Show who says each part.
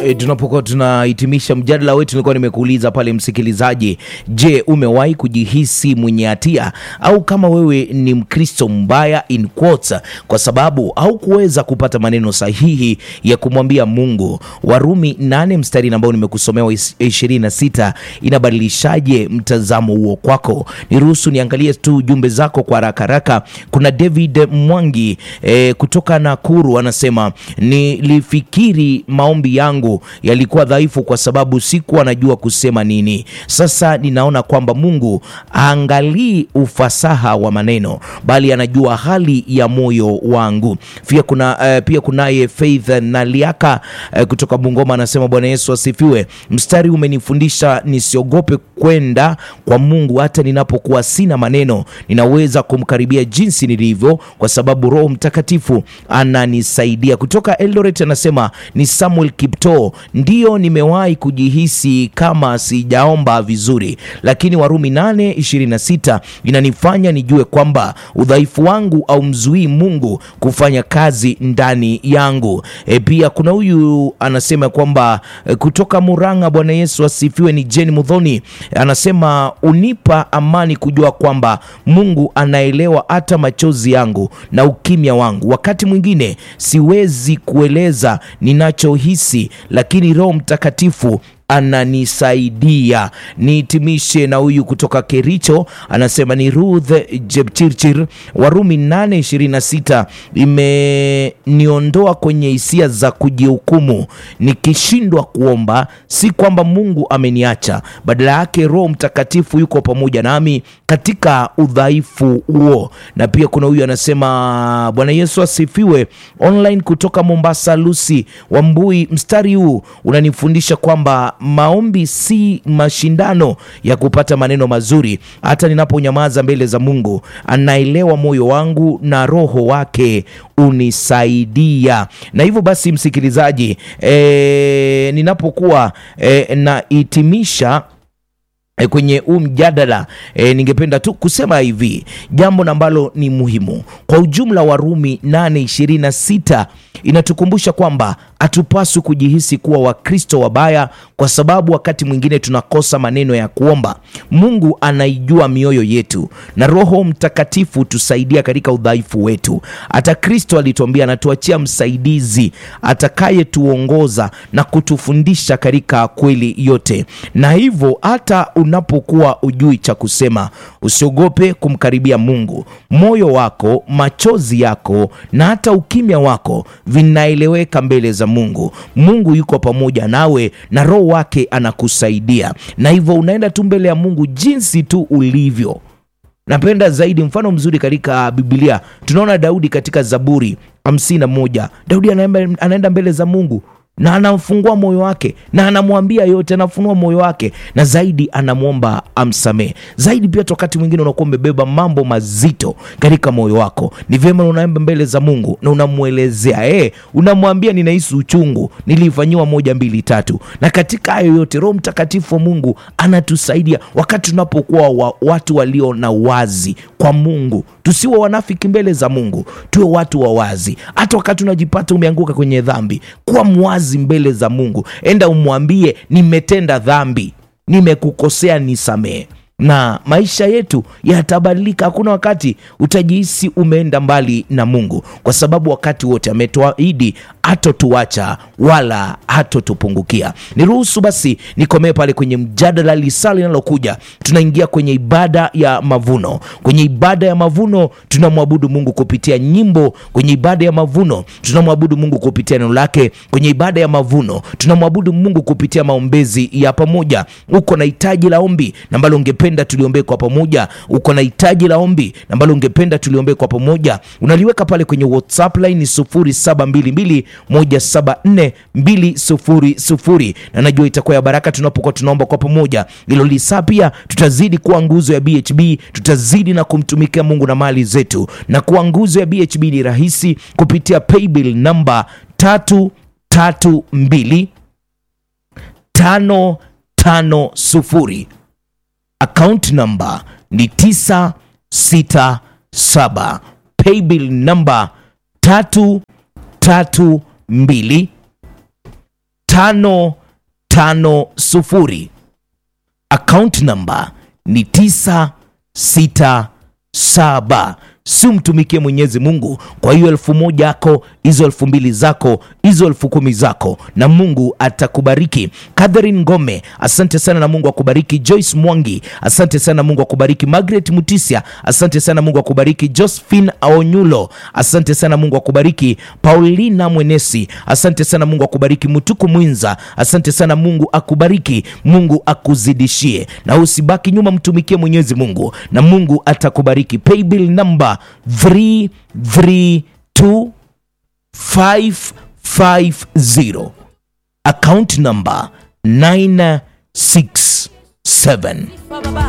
Speaker 1: E, tunapokuwa tunahitimisha mjadala wetu, nilikuwa nimekuuliza pale msikilizaji, je, umewahi kujihisi mwenye hatia au kama wewe ni Mkristo mbaya in quotes, kwa sababu haukuweza kupata maneno sahihi ya kumwambia Mungu? Warumi nane mstari ambao nimekusomea wa 26 inabadilishaje mtazamo huo kwako? Niruhusu niangalie tu jumbe zako kwa haraka haraka. Kuna David Mwangi e, kutoka Nakuru anasema nilifikiri maombi yangu yalikuwa dhaifu kwa sababu sikuwa najua kusema nini. Sasa ninaona kwamba Mungu haangalii ufasaha wa maneno, bali anajua hali ya moyo wangu. Pia kuna uh, pia kunaye Faith Naliaka uh, kutoka Bungoma anasema Bwana Yesu asifiwe. Mstari umenifundisha nisiogope kwenda kwa Mungu hata ninapokuwa sina maneno, ninaweza kumkaribia jinsi nilivyo, kwa sababu Roho Mtakatifu ananisaidia. Kutoka Eldoret anasema ni Samuel Kipto, ndiyo nimewahi kujihisi kama sijaomba vizuri, lakini Warumi 8:26 inanifanya nijue kwamba udhaifu wangu au mzuii Mungu kufanya kazi ndani yangu. E, pia kuna huyu anasema kwamba e, kutoka Murang'a, Bwana Yesu asifiwe, ni Jane Mudhoni anasema unipa amani kujua kwamba Mungu anaelewa hata machozi yangu na ukimya wangu. Wakati mwingine siwezi kueleza ninachohisi, lakini Roho Mtakatifu ananisaidia. Nihitimishe na huyu kutoka Kericho anasema ni Ruth Jepchirchir, Warumi 8:26 imeniondoa kwenye hisia za kujihukumu. Nikishindwa kuomba, si kwamba Mungu ameniacha, badala yake Roho Mtakatifu yuko pamoja nami katika udhaifu huo. Na pia kuna huyu anasema Bwana Yesu asifiwe, online kutoka Mombasa, Lucy Wambui, mstari huu unanifundisha kwamba maombi si mashindano ya kupata maneno mazuri. Hata ninaponyamaza mbele za Mungu, anaelewa moyo wangu na Roho wake unisaidia. Na hivyo basi, msikilizaji, e, ninapokuwa e, nahitimisha E, kwenye huu mjadala e, ningependa tu kusema hivi jambo ambalo ni muhimu kwa ujumla. Warumi 8:26 inatukumbusha kwamba hatupaswi kujihisi kuwa Wakristo wabaya kwa sababu wakati mwingine tunakosa maneno ya kuomba. Mungu anaijua mioyo yetu na Roho Mtakatifu tusaidia katika udhaifu wetu. Hata Kristo alituambia anatuachia msaidizi atakayetuongoza na kutufundisha katika kweli yote, na hivyo hata unapokuwa ujui cha kusema, usiogope kumkaribia Mungu. Moyo wako, machozi yako na hata ukimya wako vinaeleweka mbele za Mungu. Mungu yuko pamoja nawe na Roho wake anakusaidia, na hivyo unaenda tu mbele ya Mungu jinsi tu ulivyo. Napenda zaidi mfano mzuri katika Biblia, tunaona Daudi katika Zaburi hamsini na moja. Daudi anaenda mbele za Mungu na anamfungua moyo wake na anamwambia yote, anafunua moyo wake na zaidi anamwomba amsamehe zaidi. Pia wakati mwingine unakuwa umebeba mambo mazito katika moyo wako, ni vyema unaenda mbele za Mungu na unamwelezea eh, unamwambia ninahisi uchungu, nilifanyiwa moja mbili tatu. Na katika hayo yote Roho Mtakatifu wa Mungu anatusaidia wakati tunapokuwa wa, watu walio na wazi kwa Mungu. Tusiwe wanafiki mbele za Mungu, tuwe watu wa wazi. Hata wakati unajipata umeanguka kwenye dhambi, kuwa mwazi mbele za Mungu. Enda umwambie nimetenda dhambi, nimekukosea, nisamehe na maisha yetu yatabadilika. Hakuna wakati utajihisi umeenda mbali na Mungu, kwa sababu wakati wote ametuahidi hatotuacha wala hatotupungukia. Niruhusu basi nikomee pale kwenye mjadala. Lisaa linalokuja tunaingia kwenye ibada ya mavuno. Kwenye ibada ya mavuno tunamwabudu Mungu kupitia nyimbo. Kwenye ibada ya mavuno tunamwabudu Mungu kupitia neno lake. Kwenye ibada ya mavuno tunamwabudu Mungu kupitia maombezi ya pamoja. Uko na hitaji la ombi ambalo ungependa tuliombee kwa pamoja. Uko na hitaji la ombi ambalo ungependa tuliombee kwa pamoja, unaliweka pale kwenye WhatsApp line 0722 174 na najua itakuwa ya baraka tunapokuwa tunaomba kwa pamoja. Hilo lisaa pia tutazidi kuwa nguzo ya BHB, tutazidi na kumtumikia Mungu na mali zetu. Na kuwa nguzo ya BHB ni rahisi kupitia paybill namba tatu tatu mbili tano tano sufuri Account number ni 967 paybill number tatu tatu mbili tano tano sufuri akaunti namba ni tisa sita saba si umtumikie mwenyezi mungu kwa hiyo elfu moja yako hizo elfu mbili zako hizo elfu kumi zako na mungu atakubariki catherine ngome asante sana na mungu akubariki joyce mwangi asante sana mungu akubariki margaret mutisia asante sana mungu akubariki josephine aonyulo asante sana mungu akubariki paulina mwenesi asante sana mungu akubariki mutuku mwinza asante sana mungu akubariki mungu akuzidishie na usibaki nyuma mtumikie mwenyezi mungu na mungu atakubariki paybill number 332550 account number 967